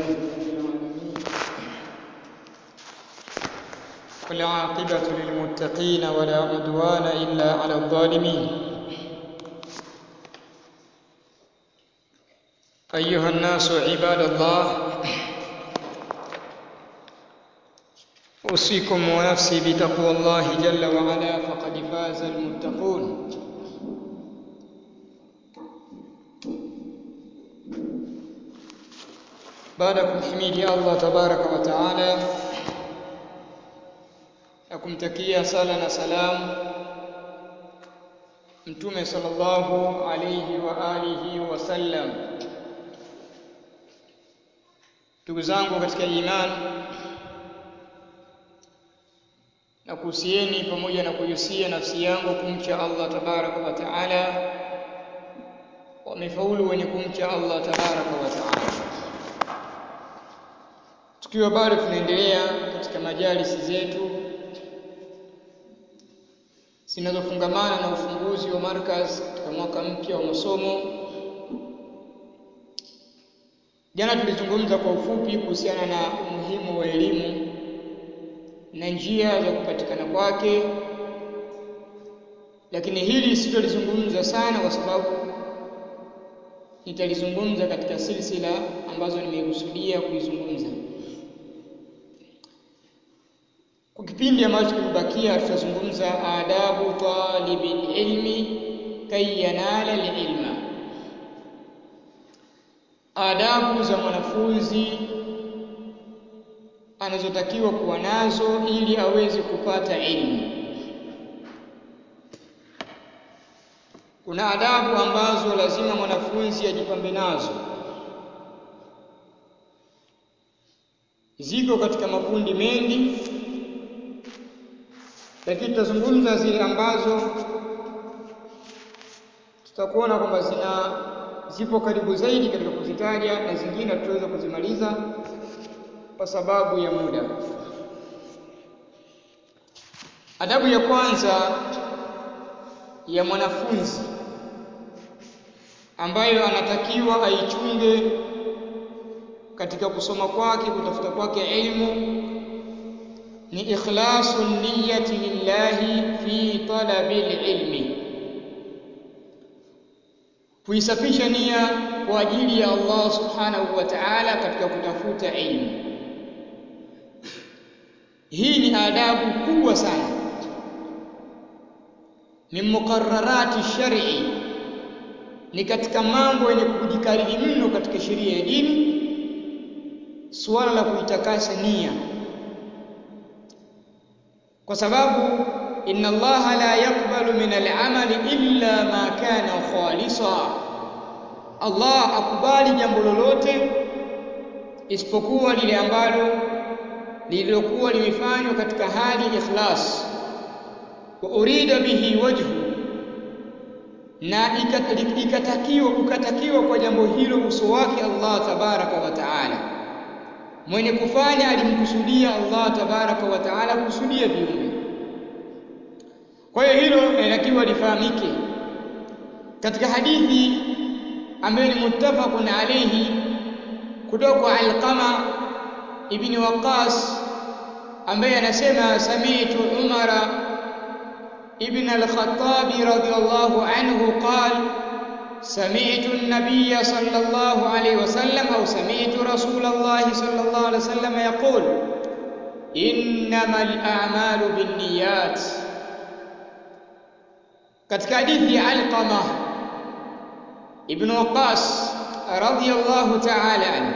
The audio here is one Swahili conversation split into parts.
رب العالمين والعاقبة للمتقين ولا عدوان إلا على الظالمين أيها الناس عباد الله أوصيكم ونفسي بتقوى الله جل وعلا فقد فاز المتقون baada ya kumhimidi Allah tabaraka wa taala na kumtakia sala na salamu mtume sallallahu alayhi wa alihi wasallam ndugu zangu katika imani na kuhusieni pamoja na kuhusia nafsi yangu kumcha Allah tabaraka wa taala wamefaulu wenye kumcha Allah tabaraka wa taala tukiwa bado tunaendelea katika majalisi zetu zinazofungamana na ufunguzi wa markaz katika mwaka mpya wa masomo jana tulizungumza kwa ufupi kuhusiana na umuhimu wa elimu na njia za kupatikana kwake lakini hili sitolizungumza sana kwa sababu nitalizungumza katika silsila ambazo nimekusudia kuizungumza kwa kipindi ambacho kimebakia tutazungumza adabu talibil ilmi kay yanala ilma adabu za mwanafunzi anazotakiwa kuwa nazo ili aweze kupata elimu kuna adabu ambazo lazima mwanafunzi ajipambe nazo ziko katika makundi mengi lakini tutazungumza zile ambazo tutakuona kwamba zina zipo karibu zaidi katika kuzitaja na zingine tutaweza kuzimaliza kwa sababu ya muda. Adabu ya kwanza ya mwanafunzi ambayo anatakiwa aichunge katika kusoma kwake, kutafuta kwake elimu ni ikhlasu niyyati lillahi fi talabi ilmi, kuisafisha nia kwa ajili ya Allah subhanahu wa ta'ala katika kutafuta elimu. Hii ni adabu kubwa sana, min muqarrarati shar'i, ni katika mambo yenye kujikariri mno katika sheria ya dini, suala la kuitakasa nia kwa sababu inna allaha la yakbalu min al'amali illa ma kana khalisa Allah akubali jambo lolote isipokuwa lile ambalo lililokuwa limefanywa katika hali ikhlas wa urida bihi wajhu na ikatakiwa ukatakiwa kwa jambo hilo uso wake Allah tabaraka wa taala mwenye kufanya alimkusudia Allah tabaraka wa taala kusudia viumbe. Kwa hiyo hilo linatakiwa lifahamike. Katika hadithi ambayo ni muttafaqun alayhi kutoka kwa Alqama ibn Waqas ambaye anasema sami'tu Umara ibn al-Khattab radiyallahu anhu qala سمعت النبي صلى الله عليه وسلم أو سمعت رسول الله صلى الله عليه وسلم يقول إنما الأعمال بالنيات katika hadithi ya Alqama ibn Waqas radhiyallahu ta'ala anhu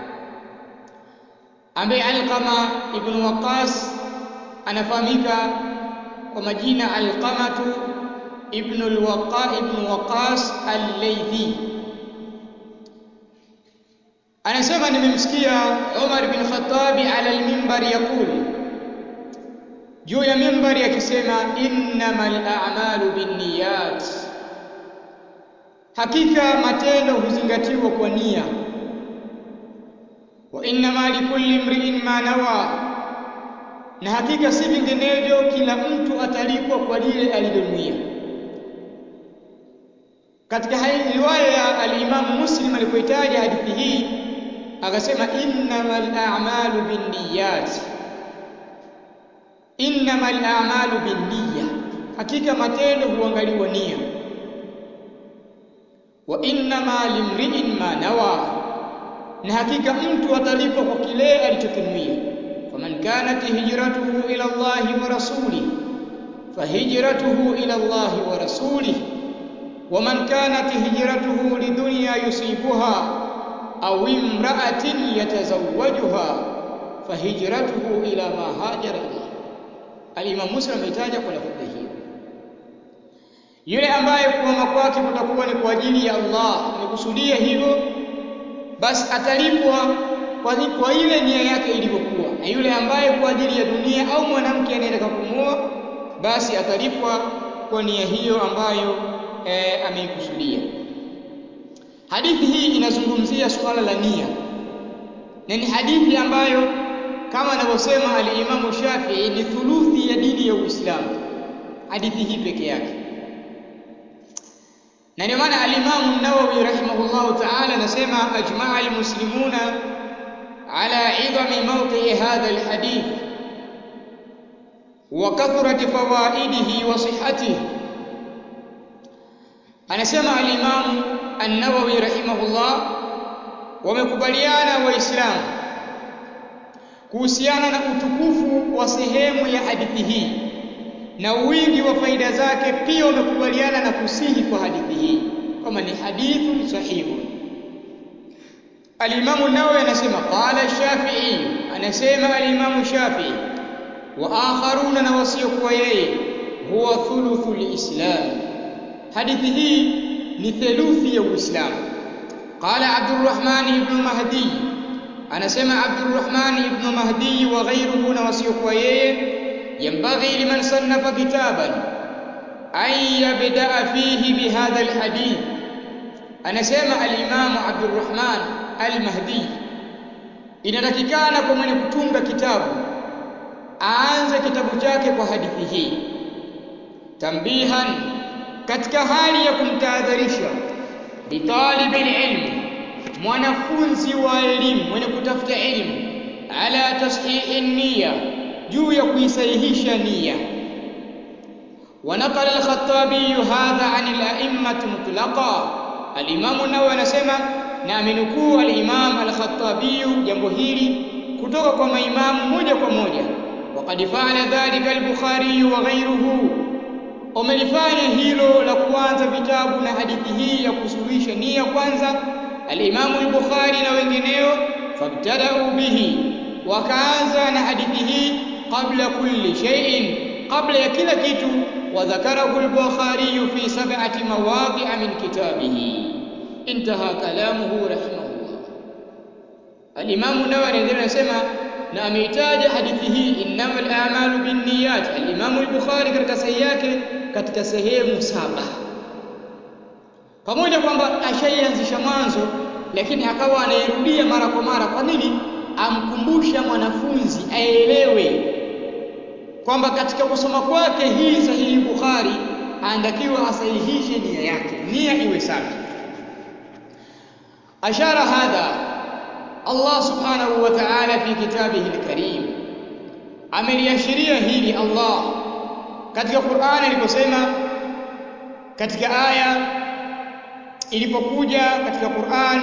ambaye Alqama ibn Waqas anafahamika kwa majina Alqamatu ابن الوقاء ابن وقاص الليثي anasema nimemsikia Umar bin Khattab ala al-minbar yaqul juu ya minbari akisema innamal a'malu binniyat hakika matendo huzingatiwa kwa nia wa innama likulli imri'in ma nawa na hakika si vinginevyo kila mtu atalipwa kwa lile alilonuia katika riwaya ya al-Imam Muslim alipoitaja hadithi hii akasema innamal a'malu binniyat innamal a'malu binniya hakika matendo huangaliwa nia wa innama limri'in ma nawa na hakika mtu atalipwa kwa kile alichokinuia faman kanat hijratuhu ila Allahi wa rasulihi fahijratuhu ila Allahi wa rasulihi ومن كانت هجرته لدنيا يصيبها أو امرأة يتزوجها فهجرته إلى ما هاجر إليه الإمام مسلم ametaja kwa lafdhi hiyo yule ambaye kuhama kwake kutakuwa ni kwa ajili ya Allah amekusudia hivyo basi atalipwa kwa, kwa ile nia yake ilivyokuwa na yule ambaye kwa ajili ya dunia au mwanamke anayetaka kumuoa basi atalipwa kwa nia hiyo ambayo e, ameikusudia. Hadithi hii inazungumzia suala la nia, na ni hadithi ambayo kama anavyosema al-Imamu Shafi'i ni thuluthi ya dini ya Uislamu, hadithi hii peke yake. Na ndio maana al-Imamu Nawawi rahimahullahu ta'ala anasema ajma'a al-muslimuna ala idhami mawqi'i hadha al-hadith wa kathrati fawaidihi wa sihhatihi anasema alimamu an-Nawawi rahimahullah wamekubaliana waislamu kuhusiana na utukufu wa sehemu ya hadithi hii na wingi wa faida zake pia wamekubaliana na kusihi kwa hadithi hii kama ni hadithun sahihun alimamu Nawawi anasema qala Shafi'i anasema alimamu Shafi'i wa akharuna na wasiokuwa yeye huwa thuluthul islam hadithi hii ni theluthi ya Uislamu. Qala Abdurrahman ibn Mahdi, anasema Abdurrahman ibn Mahdi wa ghayruhu na wasiokuwa yeye, yambaghi liman sannafa kitaban an yabdaa fihi bihadha alhadith. Anasema alimamu Abdurrahman al-Mahdi, inatakikana kwa mwenye kutunga kitabu aanze kitabu chake kwa hadithi hii tambihan katika hali ya kumtahadharisha bitalibi ilmi mwanafunzi wa elimu mwenye kutafuta elimu ala tashihi nia juu ya kuisahihisha nia ونقل الخطابي هذا عن الأئمة مطلقا الإمام النووي anasema na amenukuu al-Imam al-Khattabi jambo hili kutoka kwa maimamu moja kwa moja وقد فعل ذلك البخاري وغيره umelifanya hilo la kuanza vitabu na hadithi hii ya kusuluhisha nia kwanza al-Imamu al-Bukhari na wengineo fabtada'u bihi wakaanza na hadithi hii qabla kulli shay'in qabla ya kila kitu وذكره البخاري في سبعة مواضع من كتابه انتهى كلامه رحمه الله الإمام النووي anaendelea anasema na ameitaja hadithi hii innamal a'malu binniyat al-Imam al-Bukhari katika sahihi yake katika sehemu saba pamoja kwamba ashaianzisha mwanzo lakini akawa anairudia mara kwa mara kwa nini amkumbusha mwanafunzi aelewe kwamba katika kusoma kwake hii sahihi Bukhari anatakiwa asahihishe nia yake nia iwe safi ashara hadha Allah subhanahu wa ta'ala fi kitabihi al-karim ameliashiria hili Allah katika Qur'ani aliposema katika aya ilipokuja katika Qur'an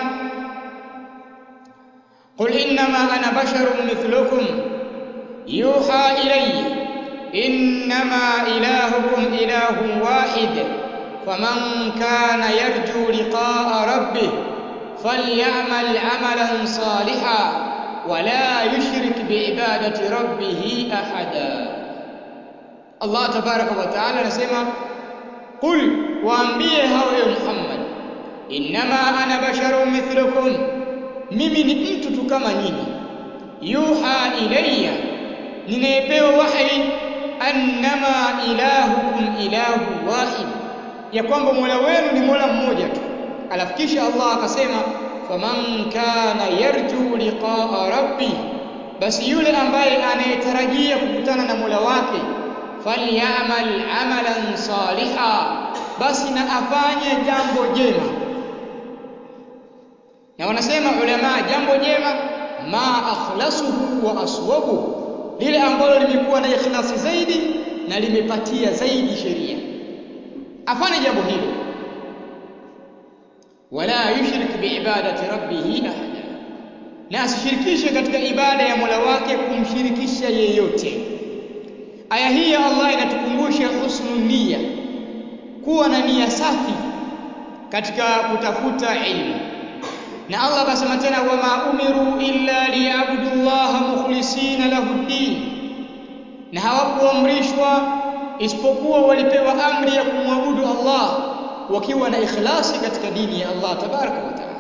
قل إنما أنا بشر مثلكم يوحى إلي إنما إلهكم إله واحد فمن كان يرجو لقاء ربه فليعمل عملا صالحا ولا يشرك بعبادة ربه أحدا الله تبارك وتعالى نسمع قل waambie hao ewe Muhammad innama ana basharun mithlukum mimi ni mtu tu kama nyinyi yuha ilayya ninayepewa wahi annama ilahukum ilahu wahid ya kwamba Mola wenu ni Mola mmoja tu alafu kisha Allah akasema faman kana yarju liqa'a rabbi basi yule ambaye anayetarajia kukutana na Mola wake falyamal amalan saliha basi na afanye jambo jema na wanasema ulama jambo jema ma akhlasuhu wa aswabu lile ambalo limekuwa na ikhlasi zaidi na limepatia zaidi sheria afanye jambo hilo wala yushrik biibadati rabbih ahada na asishirikishe katika ibada ya Mola wake kumshirikisha yeyote aya hii ya Allah inatukumbusha husnul niyya kuwa na nia safi katika kutafuta ilmu na Allah akasema tena wama umiru illa liyabudu llaha mukhlisina lahu ddin na hawakuamrishwa isipokuwa walipewa amri ya kumwabudu Allah wakiwa na ikhlasi katika dini ya Allah tabaraka wa taala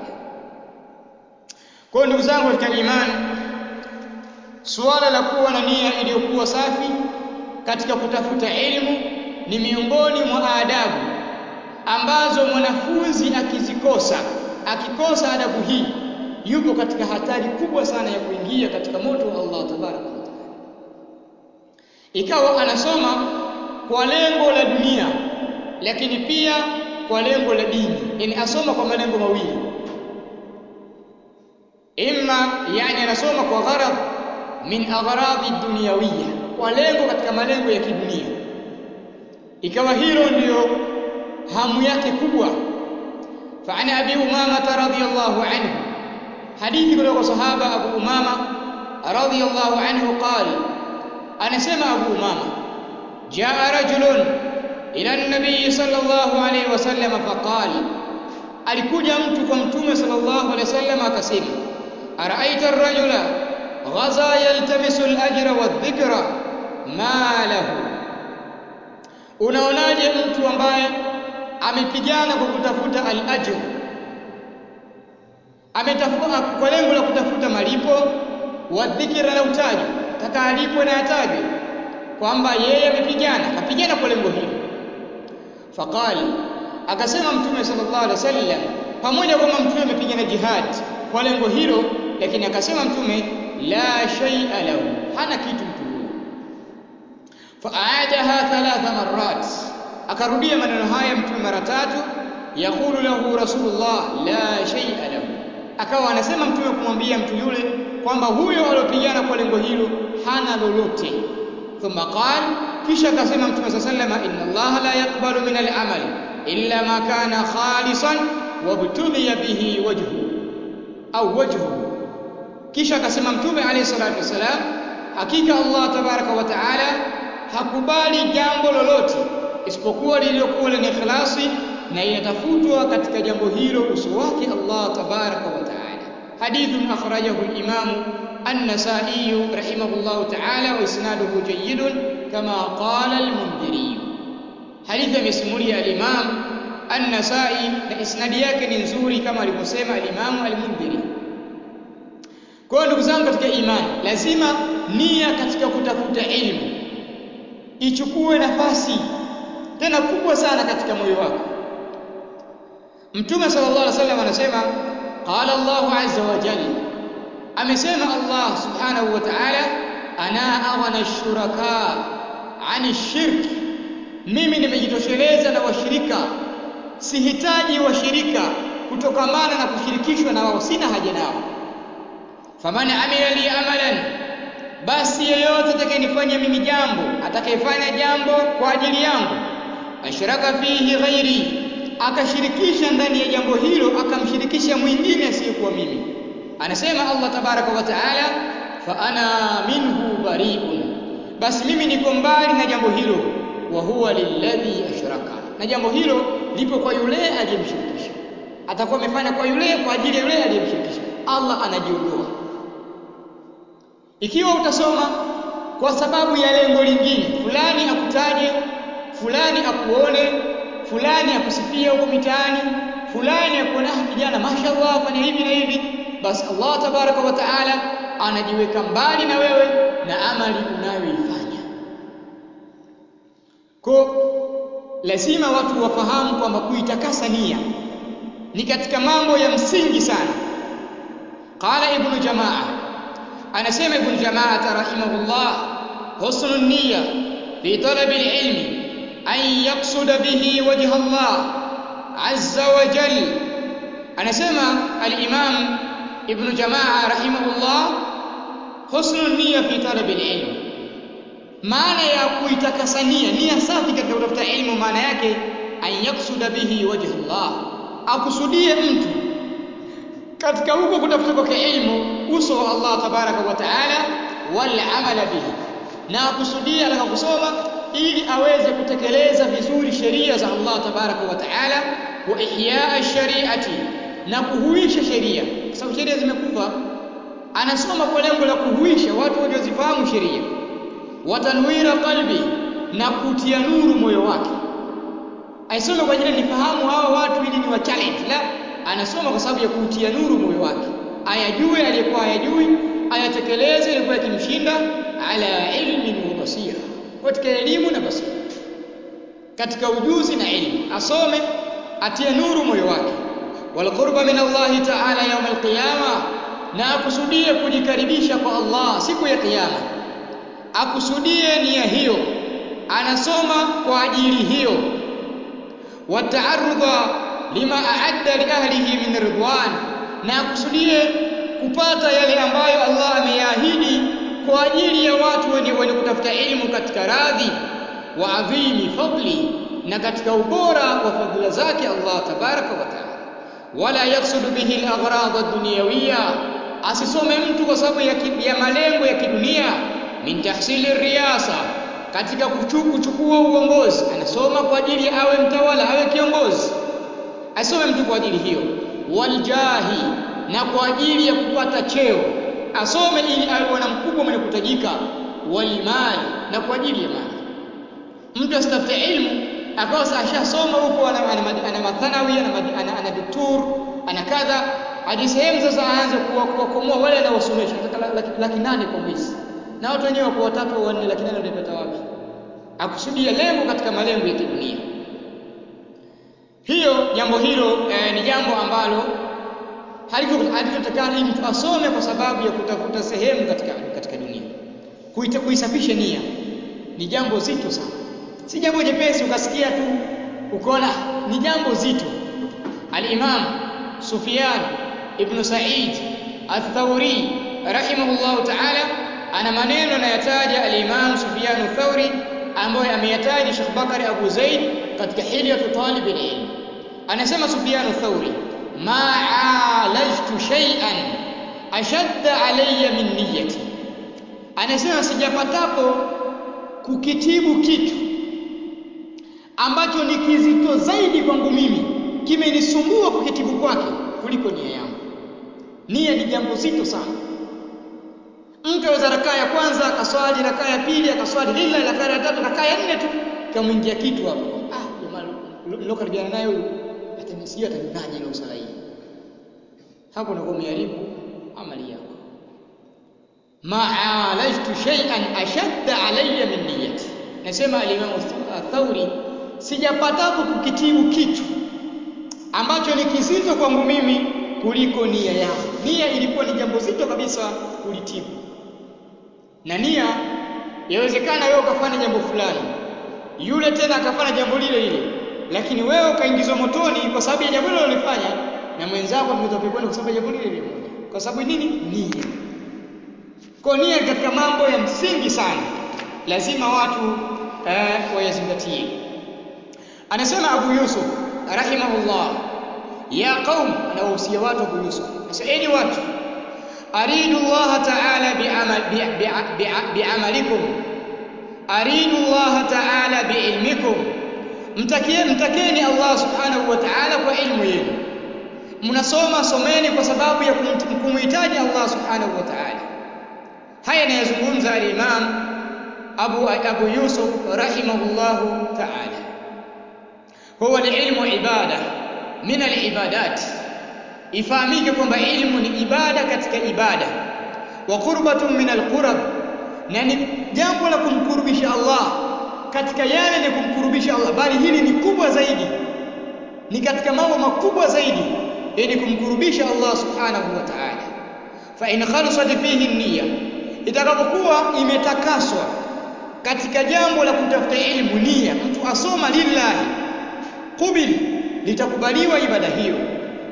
kwa ndugu zangu katika imani suala la kuwa na nia iliyokuwa safi katika kutafuta elimu ni miongoni mwa adabu ambazo mwanafunzi akizikosa akikosa adabu hii yupo katika hatari kubwa sana ya kuingia katika moto wa Allah tabaraka wa taala ikawa anasoma kwa lengo la dunia lakini pia kwa lengo la dini yani asoma kwa malengo mawili imma yani anasoma kwa gharad min aghradi dunyawiyya kwa lengo katika malengo ya kidunia ikawa hilo ndiyo hamu yake kubwa فعن أبي أمامة رضي الله عنه حديث كل صحابة أبو أمامة رضي الله عنه قال أنا سمع أبو أمامة جاء رجل إلى النبي صلى الله عليه وسلم فقال alikuja mtu kwa mtume sallallahu alaihi wasallam akasema araita ar-rajula ghaza yaltamisu al-ajra wadh-dhikra ma lahu unaonaje mtu ambaye amepigana kwa kutafuta al-ajr ametafuta kwa lengo la kutafuta malipo wa dhikra na utaji taka alipwe na atajwe kwamba yeye amepigana kapigana kwa lengo hilo faqali akasema mtume sallallahu alaihi wasallam pamoja kwamba mtume amepigana jihad kwa lengo hilo lakini akasema mtume la shay'a lahu hana kitu mtu huyo fa'adaha thalatha marrat akarudia maneno haya mtume mara tatu yaqulu lahu rasulullah la shay'a lahu akawa anasema mtume kumwambia mtu yule kwamba huyo aliyopigana kwa lengo hilo hana lolote thumma qala kisha akasema mtume sallallahu alayhi wasallam inna allaha la yaqbalu min al-amali illa ma kana khalisan wabtughiya bihi wajhu au wajhu kisha akasema mtume alayhi salatu wasalam hakika Allah tabaraka wa taala hakubali jambo lolote isipokuwa lililokuwa lenye ikhlasi na inatafutwa katika jambo hilo uso wake Allah tabaraka wa taala hadithun akhrajahu al-imam an-nasa'i rahimahullah ta'ala wa isnaduhu jayyidun kama qala al-mundhiri hadithi amesimulia al-imam an-nasa'i na isnadi yake ni nzuri kama alivyosema al-imam al-mundhiri kwa ndugu zangu katika imani lazima nia katika kutafuta elimu ichukue nafasi tena kubwa sana katika moyo wako Mtume sallallahu alaihi wasallam anasema qala Allahu azza wa jalla amesema Allah subhanahu wa ta'ala ana aghna ash-shuraka 'ani shirk mimi nimejitosheleza na washirika sihitaji washirika kutokamana na kushirikishwa na wao sina haja nao faman amila li amalan basi yeyote atakayenifanya mimi jambo atakayefanya jambo kwa ajili yangu ashraka fihi ghairi akashirikisha ndani ya jambo hilo akamshirikisha mwingine asiyekuwa mimi anasema Allah tabaraka wa taala fa ana minhu bari'un basi mimi niko mbali na jambo hilo wa huwa lilladhi ashraka na jambo hilo lipo kwa yule aliyemshirikisha atakuwa amefanya kwa yule kwa ajili ya yule aliyemshirikisha Allah anajiondoa ikiwa utasoma kwa sababu ya lengo lingine fulani akutaje fulani akuone fulani akusifia huko mitaani fulani akuona kijana mashallah fanya hivi na hivi basi Allah tabaraka wa taala anajiweka mbali na wewe na amali unayoifanya kwa lazima watu wafahamu kwamba kuitakasa nia ni katika mambo ya msingi sana qala ibnu jamaa anasema ibnu jamaa rahimahullah husnul niyya fi talabi alilmi an yaqsuda bihi wajha Allah azza wa jal anasema al-Imam Ibn Jamaa rahimahullah husnu nia fi talabi al-ilm maana ya kuitakasa nia nia safi katika kutafuta ilmu maana yake an yaksuda bihi wajha Allah akusudie mtu katika huko kutafuta kwake ilmu uso wa Allah tabaraka wa taala wal amala bihi na akusudia ataka kusoma ili aweze kutekeleza vizuri sheria za Allah tabaraka wa taala wa ihyaa shariati na kuhuisha sheria kwa sababu sheria zimekufa anasoma kwa lengo la kuhuisha watu wajazifahamu sheria watanwira qalbi na kutia nuru moyo wake aisome kwa ajili nifahamu hawa watu ili ni wa challenge la anasoma kwa sababu ya kutia nuru moyo wake ayajue aliyekuwa ayajui ayatekeleze ilikuwa yakimshinda ala ilmin wa basira katika elimu na basira katika ujuzi na elimu asome atie nuru moyo wake wal qurba min Allah ta'ala yawm al-qiyama na akusudie kujikaribisha kwa Allah siku ya kiyama akusudie nia hiyo anasoma kwa ajili hiyo wataarudha lima aadda li ahlihi min ridwan na akusudie kupata yale ambayo Allah ameyaahidi kwa ajili ya watu wenye, wenye kutafuta elimu katika radhi wa adhimi fadli na katika ubora wa fadhila zake Allah tabaraka wa taala wala yaksudu bihi al-aghrad ad-dunyawiyya asisome mtu kwa sababu ya, ya malengo ya kidunia min tahsili riyasa katika kuchukua uongozi anasoma kwa ajili ya awe mtawala awe kiongozi asome mtu kwa ajili hiyo waljahi na kwa ajili ya kupata cheo asome ili awe bwana mkubwa mwenye kutajika walmali na kwa ajili ya mali mtu asitafute ilmu akawa ashasoma huko ana, ana, ana mathanawi ana, ana, ana doktor ana kadha hadi sehemu sasa aanze kuwakomoa wale anaowasomesha nataka laki, laki nane kwa mwezi na watu wenyewe wako watatu au wanne laki nane wataipata wapi akusudia lengo katika malengo ya kidunia hiyo jambo hilo eh, ni jambo ambalo halivyotakana mtu asome kwa sababu ya kutafuta sehemu katika, katika dunia Kuita, kuisafisha nia ni jambo zito sana si jambo jepesi ukasikia tu ukaona ni jambo zito al-Imam Sufyan ibn Sa'id al-Thawri rahimahullahu ta'ala ana maneno anayataja al-Imam Sufyan al-Thawri ambayo ameyataja Sheikh Bakari Abu Zaid katika hilyatu talib al-ilm anasema Sufyan al-Thawri ma alajtu shay'an ashadda alayya min niyyati anasema sijapatapo kukitibu kitu ambacho ni kizito zaidi kwangu mimi kimenisumbua kukitibu kwake kuliko nia yangu nia ni jambo zito sana mtu aweza rakaa ya kwanza akaswali rakaa ya pili akaswali lila rakaa ya tatu rakaa ya nne tu kamwingia kitu hapo ah jamaa nilokaribiana naye huyu atanisikia ataninaje ile swala hii hapo unakuwa umeharibu amali yako ma'alajtu shay'an ashadda alayya min niyyati nasema al-Imam Thauri sijapatapo kukitibu kitu ambacho ni kizito kwangu mimi kuliko nia yangu nia ilikuwa ni jambo zito kabisa kulitibu na nia yawezekana wewe ukafanya jambo fulani yule tena akafanya jambo lile lile lakini wewe ukaingizwa motoni kwa sababu ya jambo lile ulilofanya na mwenzako ameingizwa peponi kwa sababu ya jambo lile lile moja kwa sababu nini nia kwa nia katika mambo ya msingi sana lazima watu eh, wayazingatie anasema Abu Yusuf rahimahullah ya qaum anawahusia watu Abu Yusuf sasa enyi watu aridu Allah ta'ala bi'amalikum aridu Allah ta'ala bi'ilmikum mtakie mtakeni Allah subhanahu wa ta'ala kwa ilmu yenu mnasoma someni kwa sababu ya kumhitaji Allah subhanahu wa ta'ala haya anayazungumza al-Imam Abu Abu Yusuf rahimahullahu ta'ala huwa ilmu ibada min al-ibadat ifahamike kwamba ilmu ni ibada katika ibada wa qurbatun min al-qurab na ni jambo la kumkurubisha Allah katika yale ni kumkurubisha Allah bali hili ni kubwa zaidi ni katika mambo makubwa zaidi ili kumkurubisha Allah subhanahu wa ta'ala fa in khalasat fihi niyya itakapokuwa imetakaswa katika jambo la kutafuta ilmu nia mtu asoma lillahi qubil litakubaliwa ibada hiyo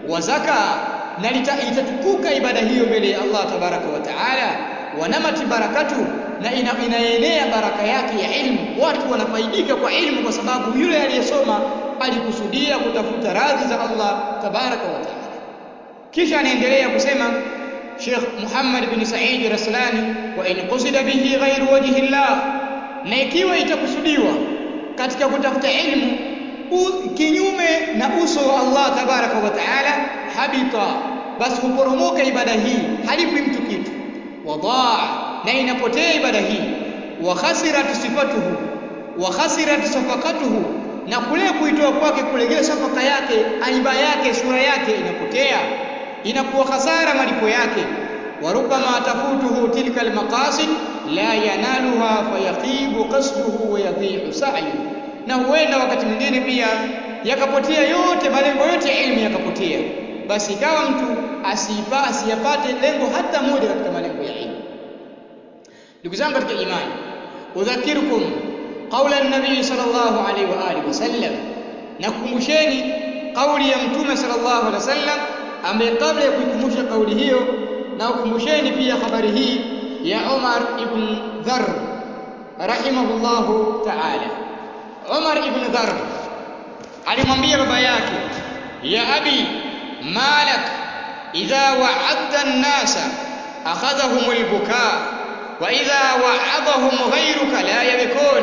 wa zaka na itatukuka ibada hiyo mbele ya Allah tabaraka wa taala wanamati barakatu na ina, inaenea baraka yake ya ilmu watu wanafaidika kwa ilmu kwa sababu yule aliyesoma alikusudia kutafuta radhi za Allah tabaraka wa taala kisha anaendelea kusema Sheikh Muhammad bin Said Raslani wa in qusida bihi ghairu wajhi Allah na ikiwa itakusudiwa katika kutafuta ilmu kinyume na uso wa Allah tabaraka wa taala habita basi huporomoka ibada hii halipi mtu kitu wadaa na inapotea ibada hii wa khasirat sifatuhu wa khasirat safaqatuhu na kule kuitoa kwake kulegea safaka yake aiba yake sura yake inapotea inakuwa hasara malipo yake wa rubama tafutuhu tilka almaqasid la yanaluha fayaqibu qasduhu wa yadhi'u sa'yuhu na huenda wakati mwingine pia yakapotea yote malengo yote ya elimu yakapotea basi ikawa mtu asiipa asiyapate lengo hata moja katika malengo ya elimu ndugu zangu katika imani udhakirukum qaula an-nabii sallallahu alaihi wa alihi wasallam na kukumbusheni kauli ya mtume sallallahu alaihi wasallam ambaye kabla ya kuikumbusha kauli hiyo na ukumbusheni pia habari hii ya Umar ibn Dharr rahimahullahu ta'ala Umar ibn Dharr alimwambia baba yake ya abi malak idha wa'adta an-nasa akhadhahum al-bukaa wa idha wa'adhahum ghayruka la yabkun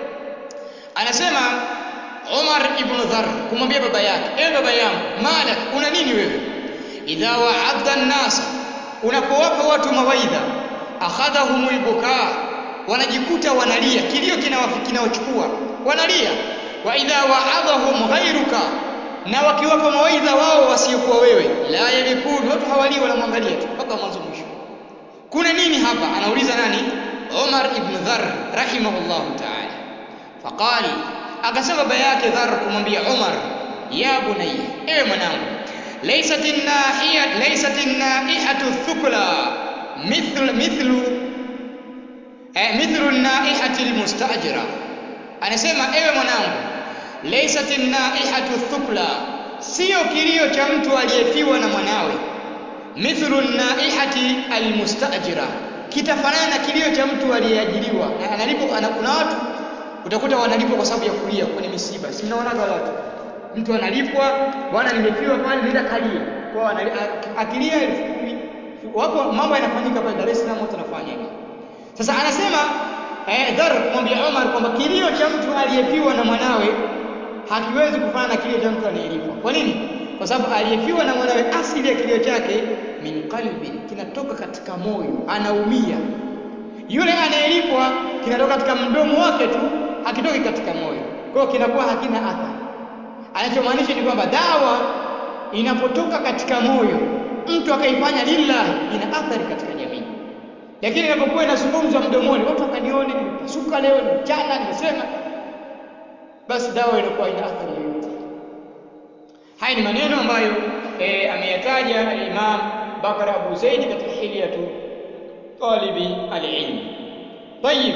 anasema Umar ibn Dharr kumwambia baba yake ewe baba yangu malak una nini wewe idha wa'adta an-nasa unapowapa watu mawaidha akhadhahumul bukaa wanajikuta wanalia kilio kinawachukua wanalia wa idha wa'adhahum ghayruka na wakiwapa mawaidha wao wasiokuwa wewe la yabikun watu hawalii wanamwangalia tu mpaka mwanzo mwisho kuna nini hapa anauliza nani Umar ibn Dharr rahimahullah ta'ala faqali akasema baba yake Dharr kumwambia Umar ya bunayya ewe mwanangu laysat an-nahiyat laysat an-naihatu thukla mithl mithlu eh, mithlu an-naihati al-mustajira anasema ewe mwanangu laysat an-naihatu thukla sio kilio cha mtu aliyefiwa na mwanawe mithlu an-naihati al-mustajira kitafanana na kilio cha mtu aliyeajiriwa na analipo kuna watu utakuta wanalipwa kwa sababu ya kulia kwenye misiba si mnaona watu mtu analipwa bwana nimefiwa pale nenda kalia kwa akilia elfu kumi wapo mambo yanafanyika pale Dar es Salaam watu wanafanya hivi sasa anasema eh, Dhar kumwambia Omar kwamba kilio cha mtu aliyefiwa na mwanawe hakiwezi kufana na kilio cha mtu anayelipwa kwa nini kwa sababu aliyefiwa na mwanawe asili ya kilio chake min qalbin kinatoka katika moyo anaumia yule anayelipwa kinatoka katika mdomo wake tu hakitoki katika moyo kwa hiyo kinakuwa hakina athari anachomaanisha ni kwamba dawa inapotoka katika moyo mtu akaifanya lillahi ina athari katika jamii lakini inapokuwa inazungumzwa mdomoni watu wakanione nimepasuka leo ni mchana nimesema basi dawa inakuwa ina athari yoyote haya ni maneno ambayo e, ameyataja Imam Bakar Abu Zaid katika hilyatu talibi alilm طيب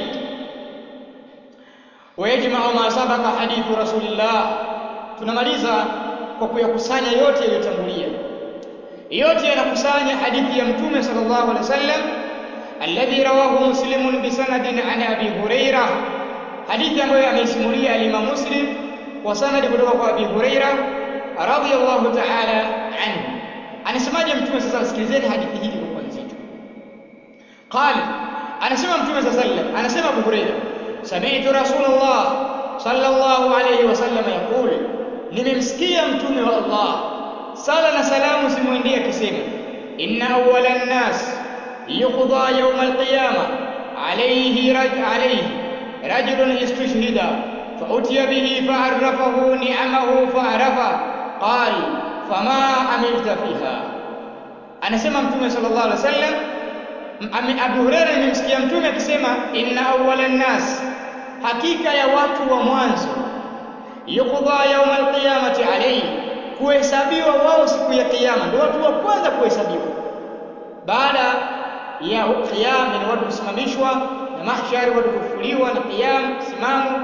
ويجمع ما سبق حديث رسول الله tunamaliza kwa kuyakusanya yote yaliyotangulia yote yanakusanya hadithi ya mtume sallallahu alaihi wasallam alladhi rawahu muslimun bisanadin an abi huraira hadithi ambayo ameisimulia al-imam muslim kwa sanadi kutoka kwa abi huraira radhiyallahu ta'ala anhu anasemaje mtume sasa sikilizeni hadithi hii kwa nzito qala anasema mtume sallallahu alaihi wasallam anasema abu huraira sami'tu rasulullah sallallahu alayhi wasallam yaqul nimemsikia mtume wa Allah sala na salamu zimwendee akisema inna awwala an-nas yuqda yawm al-qiyamah alayhi raj alayhi rajulun istushhida فأتي به فعرفه نعمه فعرفه قال فما عملت فيها anasema mtume sallallahu alaihi wasallam Abu Hurairah nimemsikia mtume akisema inna awwala an-nas hakika ya watu wa mwanzo yuqda yawm al-qiyamati alayhi kuhesabiwa wao siku ya kiyama ndio watu wa kwanza kuhesabiwa baada ya qiyam ni watu kusimamishwa na mahshari watu kufufuliwa na qiyam simamo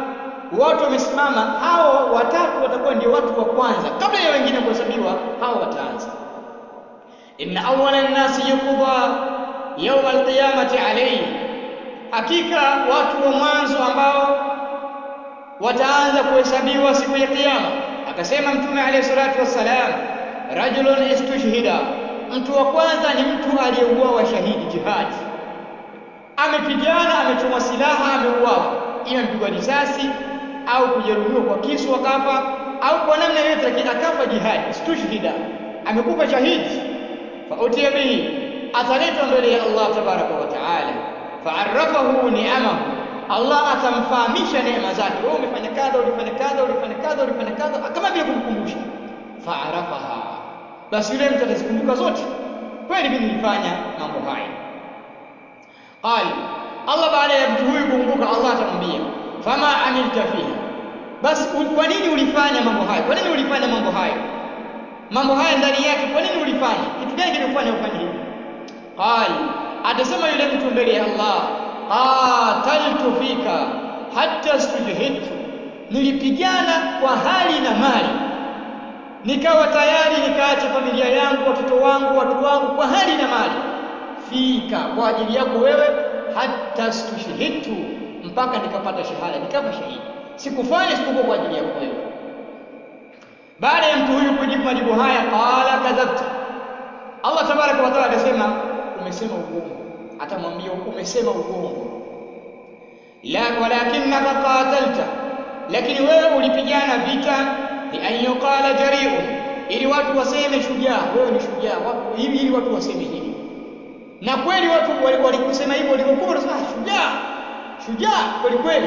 watu wamesimama hao watatu watakuwa ndio watu wa kwanza kabla ya wengine kuhesabiwa hao wataanza inna awwala an-nasi yuqda yawm al-qiyamati alayhi hakika watu wa mwanzo ambao wataanza kuhesabiwa siku ya kiyama akasema mtume alayhi salatu wassalam rajulun istushhida mtu wa kwanza ni mtu aliyeuawa shahidi jihadi amepigana amechoma silaha ameuawa ima mpigwa risasi au kujeruhiwa kwa kisu akafa au kwa namna yoyote lakini akafa jihadi istushhida amekufa shahidi fa utiya bihi ataletwa mbele ya Allah tabaraka wa taala fa'arrafahu ni'amahu Allah atamfahamisha neema zake wewe umefanya kadha ulifanya kadha ulifanya kadha ulifanya kadha kama vile kumkumbusha fa'arafaha basi yule mtu atazikumbuka zote kweli mimi nilifanya mambo haya qali Allah baada ya mtu huyu kukumbuka Allah atamwambia fama amilta fiha basi kwa nini ulifanya mambo hayo kwa nini ulifanya mambo hayo mambo haya ndani yake kwa nini ulifanya kitu gani kilikufanya ufanye hivi qali atasema yule mtu mbele ya Allah qataltu fika hatta stujhidtu nilipigana kwa hali na mali nikawa tayari nikaacha familia yangu watoto wangu watu wangu kwa hali na mali fika kwa ajili yako wewe hatta stushhidtu mpaka nikapata shahada nikafa shahidi sikufanya isipokuwa kwa ajili yako wewe baada ya mtu huyu kujibu majibu haya qala kadhabta Allah tabaraka wa taala akasema umesema uongo atamwambia umesema uongo la walakinaka qatalta lakini wewe ulipigana vita li an yuqala jari'un ili watu waseme shujaa wewe ni shujaa watu ili ili watu waseme hivi na kweli watu walikusema hivyo walivyokuwa wanasema shujaa shujaa kweli kweli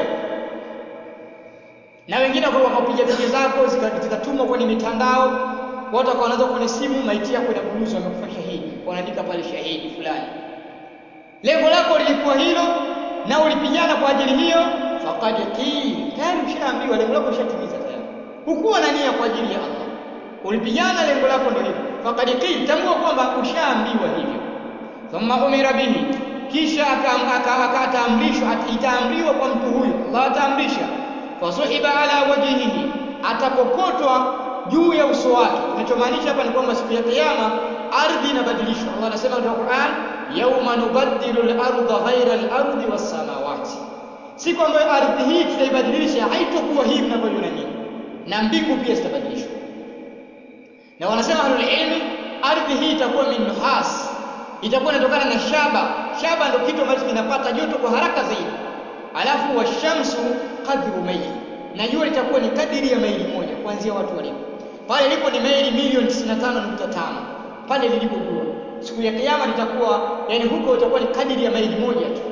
na wengine wakapiga picha zako zikatumwa kwenye mitandao watu wakaanza kwenye simu maiti yako inaguruzwa amekufa shahidi wanaandika pale shahidi fulani lengo lako lilikuwa hilo na ulipigana kwa ajili hiyo faqad qil tayari ushaambiwa lengo lako ushatimiza tayari hukuwa na nia kwa ajili ya Allah ulipigana lengo lako ndio hilo faqad qil tambua kwamba ushaambiwa hivyo thumma umira bihi kisha akaamrishwa itaamriwa kwa mtu huyu Allah ataamrisha fasuhiba ala wajhihi atakokotwa juu ya uso wake kinachomaanisha hapa ni kwamba siku ya kiyama ardhi inabadilishwa Allah anasema katika Qur'an yauma nubaddilu al-ardha ghayra al-ardi was-samawati siku ambayo ardhi hii tutaibadilisha haitokuwa hii mnavyoiona nyinyi na mbingu pia zitabadilishwa na wanasema ahlul ilmi ardhi hii itakuwa min nuhas itakuwa inatokana na shaba shaba ndio kitu ambacho kinapata joto kwa haraka zaidi alafu washamsu qadru maili na jua litakuwa ni kadiri ya maili moja kuanzia watu walipo pale lipo ni maili milioni 95.5 pale lilipo jua siku ya kiyama litakuwa yani huko itakuwa ni kadiri ya maili moja tu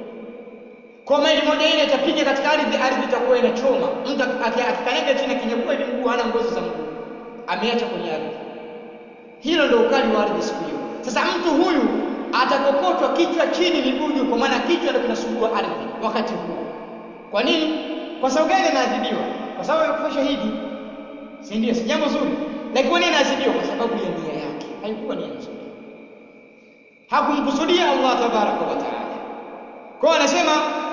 kwa maili moja ile itapiga katika ardhi ardhi itakuwa inachoma mtu akikanyaga chini kinyekua hivi mguu hana ngozi za mguu ameacha kwenye ardhi hilo ndio ukali wa ardhi siku hiyo sasa mtu huyu atakokotwa kichwa chini miguu juu kwa maana kichwa ndio kinasumbua ardhi wakati huo kwa nini kwa sababu gani anaadhibiwa kwa sababu amekufa shahidi si ndio si jambo zuri lakini kwa nini anaadhibiwa kwa sababu ya nia yake haikuwa nia nzuri hakumkusudia Allah tabaraka wa taala kwa anasema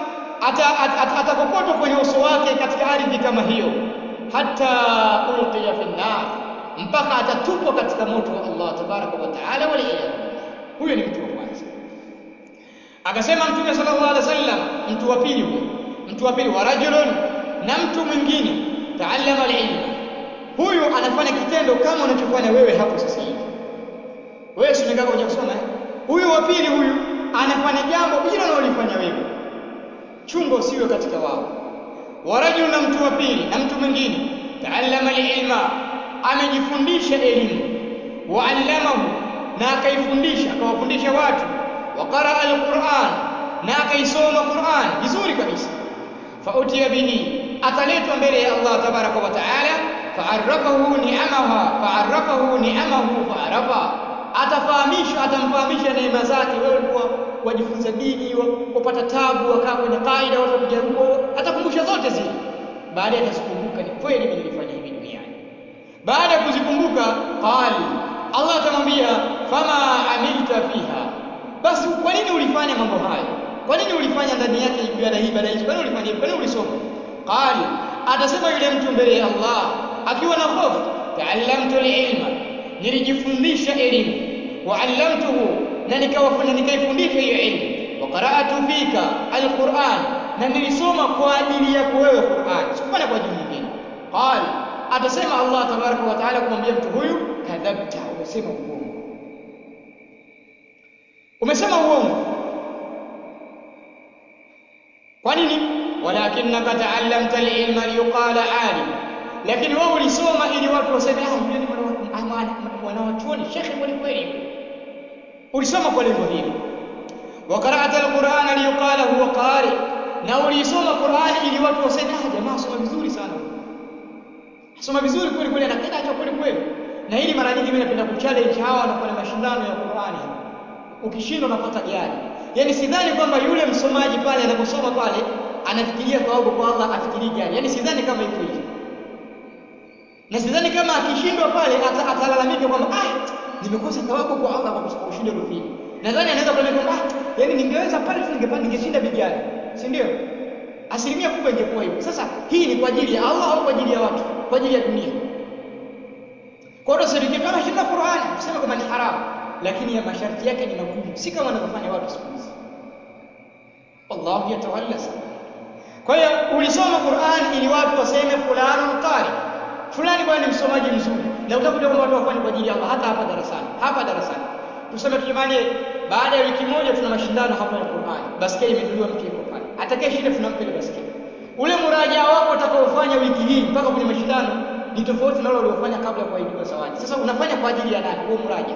atakokotwa kwenye uso wake katika ardhi kama hiyo hata ulqiya fi nar mpaka atatupwa katika moto wa Allah tabaraka wa taala wal huyo ni mtu wa kwanza akasema mtume sallallahu alaihi wasallam mtu wa pili huyo mtu wa pili wa rajulun na mtu mwingine taallama alilma huyu anafanya kitendo kama unachofanya wewe hapo sasa hivi wewe si umekaa kuja kusoma eh huyu wa pili huyu anafanya jambo hilo unalofanya wewe chunga usiwe katika wao wa rajul na mtu wa pili na mtu mwingine taallama alilma amejifundisha elimu wa allamahu na akaifundisha akawafundisha watu wa qaraa alquran na akaisoma Qur'an vizuri kabisa fautiya bihi ataletwa mbele ya Allah tabaraka wa taala fa'arrafahu ni'amaha fa'arrafahu ni'amahu fa'arafa atafahamishwa atamfahamisha neema zake wewe ulikuwa wajifunza dini wapata tabu wakaa kwenye kaida watu wapiga huko atakumbusha zote zile baada ya kuzikumbuka ni kweli mimi nilifanya hivi duniani baada ya kuzikumbuka qali Allah atamwambia fama amilta fiha basi kwa nini ulifanya mambo hayo kwa nini ulifanya ndani yake ibada hii ibada hizi kwa nini ulifanya kwa nini ulisoma qali atasema yule mtu mbele ya Allah akiwa na hofu taallamtu ilma nilijifundisha elimu wa allamtuhu na nikawafunda nikaifundisha hiyo elimu wa qara'atu fika alquran na nilisoma kwa ajili yako wewe Qur'an sikufanya kwa ajili nyingine qal atasema Allah tabaraka wa taala kumwambia mtu huyu kadhabta umesema uongo umesema uongo kwa nini walakinnaka ta'allamta al-ilma liyuqala alim lakini wewe ulisoma ili watu waseme ah yule ni mwanachuoni shekhe kweli kweli ulisoma kwa lengo hili wa qara'ata al-qur'ana liyuqala huwa qari na ulisoma Qur'ani ili watu waseme ah jamaa soma vizuri sana soma vizuri kweli kweli anapenda hicho kweli kweli na hili mara nyingi mimi napenda kuchallenge hawa wanafanya mashindano ya Qur'ani ukishindwa unapata gari yani sidhani kwamba yule msomaji pale anaposoma pale anafikiria thawabu kwa Allah afikirii gari yani sidhani kama iko hivyo na sidhani kama akishindwa pale atalalamika kwamba ah nimekosa thawabu kwa Allah kwa kushinda rufini nadhani anaweza kusema kwamba ah yani ningeweza pale tu ningepanda ningeshinda vigari si ndio asilimia kubwa ingekuwa hivyo sasa hii ni kwa ajili ya Allah au kwa ajili ya watu kwa ajili ya dunia kwa hiyo sasa kama shinda Qur'ani tuseme kama ni haramu lakini ya masharti yake ni magumu si kama wanavyofanya watu siku hizi wallahu yatawalla sana kwa hiyo ulisoma Qur'an ili watu waseme fulani qari fulani bwana ni msomaji mzuri na utakuja kwamba watu wafanye kwa ajili ya Allah hata hapa darasani hapa darasani tuseme tukimane baada ya wiki moja tuna mashindano hapa ya Qur'an baskeli imenunuliwa mtu yuko pale atakayeshinda tunampa ile baskeli ule muraja wako utakaofanya wiki hii mpaka kwenye mashindano ni tofauti na ule uliofanya kabla ya kuahidiwa zawadi sasa unafanya kwa ajili ya nani huo muraja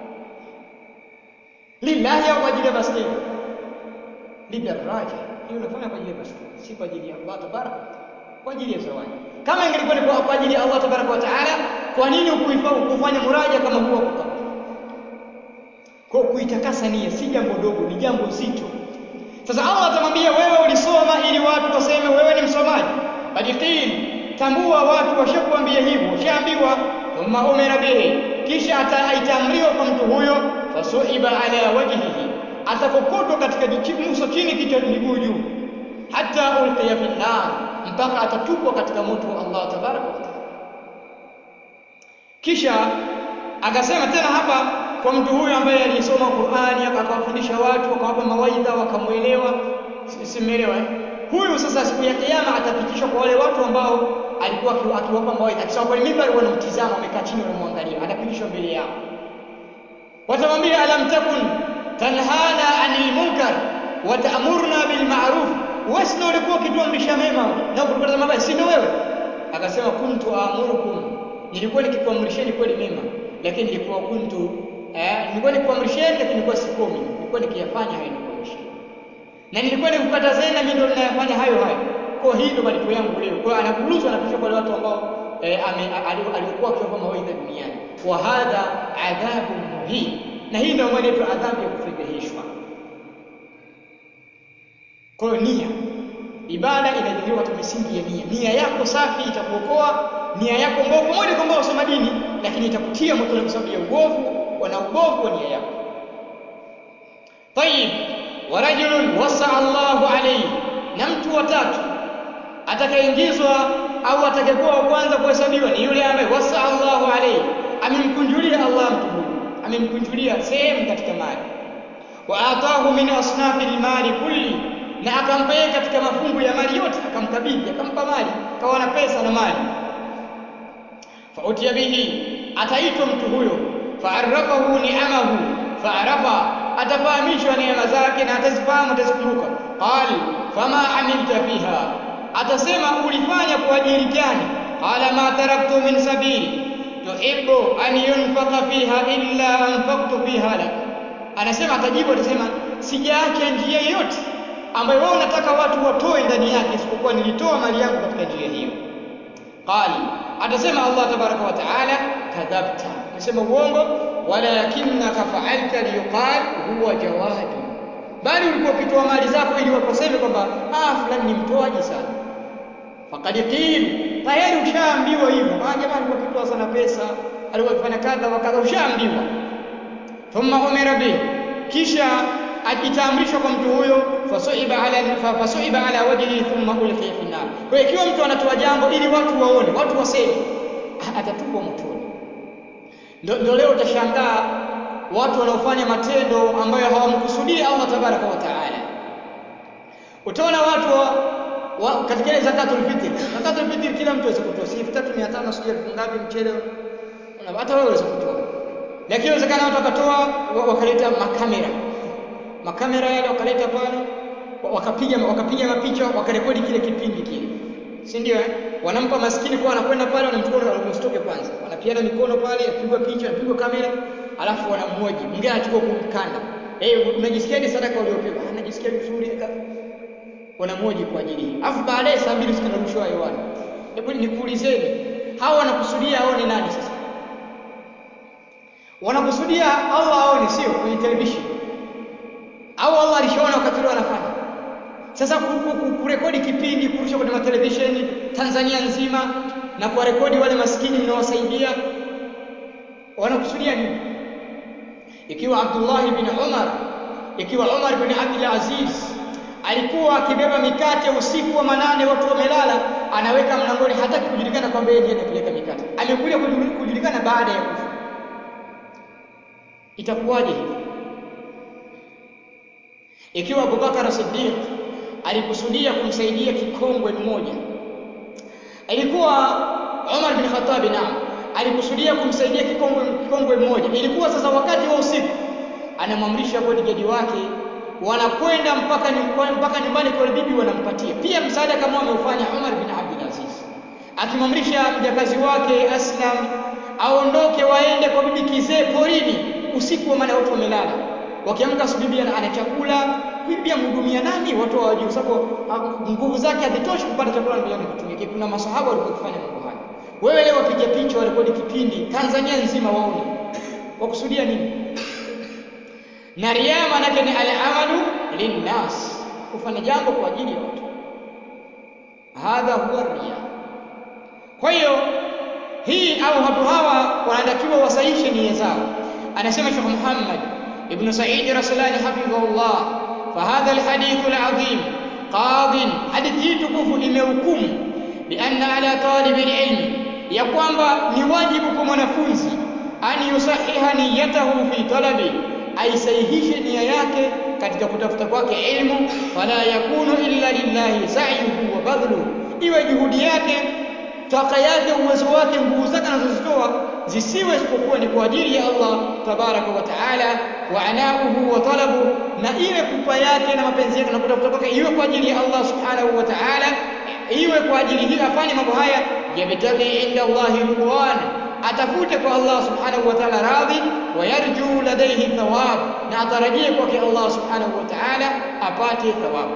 lillahi au kwa ajili ya baskeli lidaraja hiyo unafanya kwa ajili ya baskeli si kwa ajili ya Allah tabaraka kwa ajili ya zawadi kama ingelikuwa ni kwa ajili ya Allah tabaraka wa taala kwa nini ukufanya muraja kama huo kwa kwa kuitakasa nia si jambo dogo ni jambo zito sasa Allah atamwambia wewe ulisoma ili watu waseme wewe ni msomaji badiqin tambua watu washakuambia hivyo washaambiwa thumma umira bihi kisha ataamriwa kwa mtu huyo fasuhiba ala wajhihi atakokotwa katika uso chini kichwa miguu juu hata ulqiya fi nar mpaka atatupwa katika moto wa Allah tabaraka wa taala kisha akasema tena hapa kwa mtu huyu ambaye alisoma Qur'ani akawafundisha watu akawapa mawaidha wakamuelewa simeelewa eh? huyu sasa siku ya kiyama atapitishwa kwa wale watu ambao alikuwa akiwapa mawaidha akisema kwa mimbar wanamtizama wamekaa chini wanamwangalia anapitishwa mbele yao watamwambia alam takun tanhana anil munkar wa ta'muruna bil ma'ruf wewe ndio ulikuwa ukituamrisha mema na ukukataza mabaya si ndio wewe akasema kuntu amurukum nilikuwa nikikuamrisheni kweli mema lakini nilikuwa kuntu eh, nilikuwa nikuamrisheni lakini nilikuwa sikomi nilikuwa nikiyafanya hayo nikuamrisheni na nilikuwa nikukatazeni na mimi ndio ninayafanya hayo hayo kwa hii ndio malipo yangu leo kwa anaburuzwa anapishwa kwa wale watu ambao eh, aliokuwa akiomba mawaidha duniani wa hadha adhabu muhin na hii ndio maana inaitwa adhabu ya kufedheheshwa kwa hiyo nia ibada inajengwa katika misingi ya nia nia yako safi itakuokoa nia yako mbovu pamoja kwamba wasoma dini lakini itakutia motoni kwa sababu ya uovu na ubovu wa nia yako tayib wa rajulun wasa Allahu alayhi na mtu wa tatu atakayeingizwa au atakayekuwa wa kwanza kuhesabiwa ni yule ambaye wasa Allahu alayhi amemkunjulia Allah mtu huyu amemkunjulia sehemu katika mali wa atahu min asnafi almali kulli na akampa yeye katika mafungu ya mali yote akamkabidhi akampa mali kawa na pesa na mali fautiya bihi ataitwa mtu huyo faarafahu ni'amahu faarafa atafahamishwa neema zake na atazifahamu atazikumbuka qal fama amilta fiha atasema ulifanya kwa ajili gani qala ma taraktu min sabili tuhibbu an yunfaqa fiha illa anfaqtu fiha lak anasema atajibu atasema sijaacha njia yoyote ambayo wewe unataka watu watoe ndani yake isipokuwa nilitoa mali yangu katika njia hiyo qali atasema Allah tabaraka wa taala kadhabta umesema uongo walakinnaka fa'alta liyuqal huwa jawadu bali ulikuwa ukitoa mali zako ili wakoseme kwamba ah fulani ni mtoaji sana faqad qil tayari ushaambiwa hivyo ah jamaa alikuwa akitoa sana pesa alikuwa akifanya kadha wa kadha ushaambiwa thumma umira bihi kisha itaamrishwa kwa mtu huyo fasuiba ala fasuiba ala wajhihi thumma ulqiya fi nar. Kwa hiyo ikiwa mtu anatoa jambo ili watu waone, watu waseme, atatupwa motoni. Ndio ndio leo utashangaa watu wanaofanya matendo ambayo hawamkusudii Allah tabaraka wa taala. Utaona watu wa, wa, katika ile zakatul fitr, zakatul fitr kila mtu aweza kutoa, si 3500 sijui elfu ngapi mchele, hata wewe unaweza kutoa lakini inawezekana watu wakatoa wakaleta makamera makamera yale wakaleta pale wakapiga wakapiga mapicha wakarekodi kile kipindi kile si ndio eh? wanampa maskini kwa wanakwenda pale wanamchukua wanamstoke kwanza wanapiana mikono pale apigwa picha apigwa kamera alafu wanamhoji mwingine anachukua kumkanda eh hey, unajisikiaje sadaka uliopewa anajisikia vizuri wanamhoji kwa ajili hii alafu baadaye saa mbili zikanarushwa hewani hebu nikuulizeni hawa wanakusudia aone nani sasa wanakusudia Allah aone sio kwenye television au Allah alishaona wakati ule wanafanya sasa kurekodi kipindi kurusha kwenye matelevisheni Tanzania nzima na kuwarekodi wale maskini mnaowasaidia wanakusudia nini ikiwa Abdullah bin Umar ikiwa Umar bin Abdul Aziz alikuwa akibeba mikate usiku wa manane watu wamelala anaweka mlangoni hataki kujulikana kwamba yeye ndiye anapeleka mikate amekuja kujulikana baada ya kufa itakuwaje hivi ikiwa Abubakar Siddiq alikusudia kumsaidia kikongwe mmoja ilikuwa Umar bin Khattab naam alikusudia kumsaidia kikongwe kikongwe mmoja ilikuwa sasa wakati wa usiku anamwamrisha bodyguard wake wanakwenda mpaka mpaka nyumbani kwa bibi wanampatia pia msaada kama ameufanya Umar bin Abdul Aziz akimwamrisha mjakazi wake Aslam aondoke waende kwa bibi kizee porini usiku wa maana watu wamelala wakiamka asubuhi ana chakula bibi amhudumia nani watu hawajui kwa sababu nguvu zake hazitoshi kupata chakula na bilioni kutumikia kuna masahaba walikuwa wakifanya mambo haya wewe leo wapiga picha warekodi kipindi Tanzania nzima waone wakusudia nini na riya manake ni al-amalu linnas kufanya jambo kwa ajili ya watu hadha huwa riya kwa hiyo hii au watu hawa wanatakiwa wasaishe nia zao anasema Sheikh Muhammad ibn Sa'id Rasulani hafidhahullah fahadha alhadith alazim qad hadithi hii tukufu imehukumu bianna ala talib alilm ya kwamba ni wajibu kwa mwanafunzi an yusahiha niyatahu fi talabi aisahihishe nia yake katika kutafuta kwake ilmu fala yakunu illa lillahi sa'yuhu wa badlu iwe juhudi yake taka yake uwezo wake nguvu zake anazozitoa zisiwe isipokuwa ni kwa ajili ya Allah tabaraka wa taala wa anauhu wa talabu na iwe pupa yake na mapenzi yake na kutafuta kwake iwe kwa ajili ya Allah subhanahu wa taala iwe kwa ajili hii afanye mambo haya yabtaghi inda Allah ridwan atafute kwa Allah subhanahu wa ta'ala radhi wa yarju ladayhi thawab na atarajie kwake Allah subhanahu wa ta'ala apate thawabu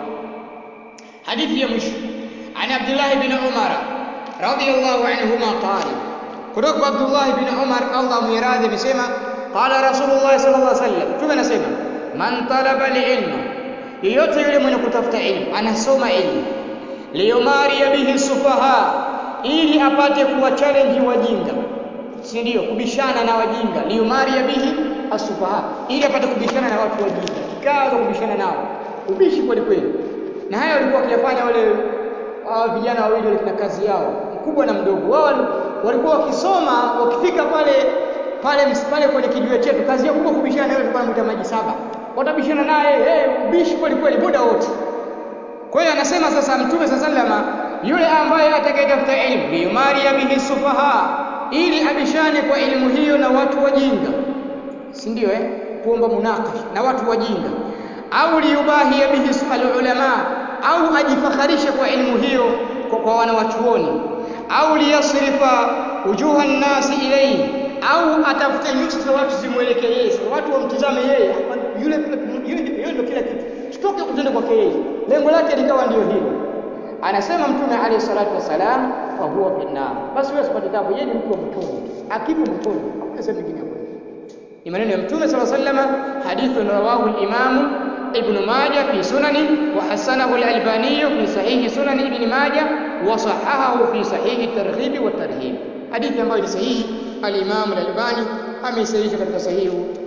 hadithi ya mwisho عن عبد الله بن عمر رضي الله عنهما قال kutoka Abdullah bin Umar Allah muiradhi amesema qala Rasulullah sallallahu alaihi wasallam tume anasema man talaba ilma yeyote yule mwenye kutafuta ilmu anasoma ilmu liyumari bihi sufaha ili apate kuwa challenge wajinga si ndio kubishana na wajinga liyumari bihi asufaha ili apate kubishana na watu wajinga kikaza kubishana nao ubishi kweli kweli na haya walikuwa wakiyafanya wale uh, vijana wawili wale kina kazi yao mkubwa na mdogo wao walikuwa wakisoma wakifika pale pale pale kwenye kijiwe chetu kazi yao kubwa kubishana naye tulikuwa tunamwita maji saba watabishana naye hey, ubishi kweli kweli muda wote kwa hiyo anasema sasa mtume sallama yule ambaye atakayetafuta elimu liyumari bihi sufaha ili abishane kwa elimu hiyo na watu wajinga si ndio eh kuomba munakash na watu wajinga au liyubahi bihi ulama au ajifakharishe kwa elimu hiyo kwa, kwa wanawachuoni au liyasrifa wujuha nnasi ilayhi au atafute nyuso za watu zimwelekee yeye watu wamtizame yeye yule yule ndio kila kitu tutoke kutenda kwake yeye lengo lake likawa ndio hilo anasema mtume alayhi salatu wasalam fa huwa finnar basi wewe usipate tabu yeye ni mtu wa motoni akifa motoni hakuna sehemu nyingine ya kwenda ni maneno ya mtume sallallahu alayhi wasallam hadithu rawahu al-imamu ابن ماجه في سننه وحسنه الألباني في صحيح سنن ابن ماجه وصححه في صحيح الترغيب والترهيب حديث ambayo ni sahihi al-Imam al-Albani ameisahihisha katika sahihu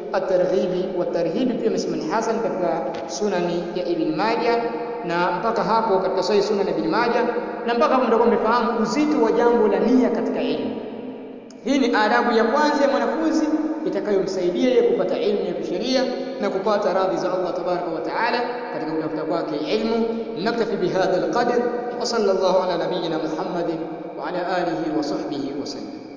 at-targhibi wa tarhibi pia amesema ni hasan katika sunani ya Ibn Majah na mpaka hapo katika sahih sunan ya Ibn Majah na mpaka hapo mtakuwa mmefahamu uzito wa jambo la nia katika elimu. Hii ni adabu ya kwanza ya mwanafunzi itakayomsaidia yeye kupata elimu ya kisheria na kupata radhi za Allah tabaraka wa taala katika kutafuta kwake ilmu. Naktafi bihadha alqadr wa sallallahu ala nabiyyina Muhammadin wa ala alihi wa sahbihi wa sallam.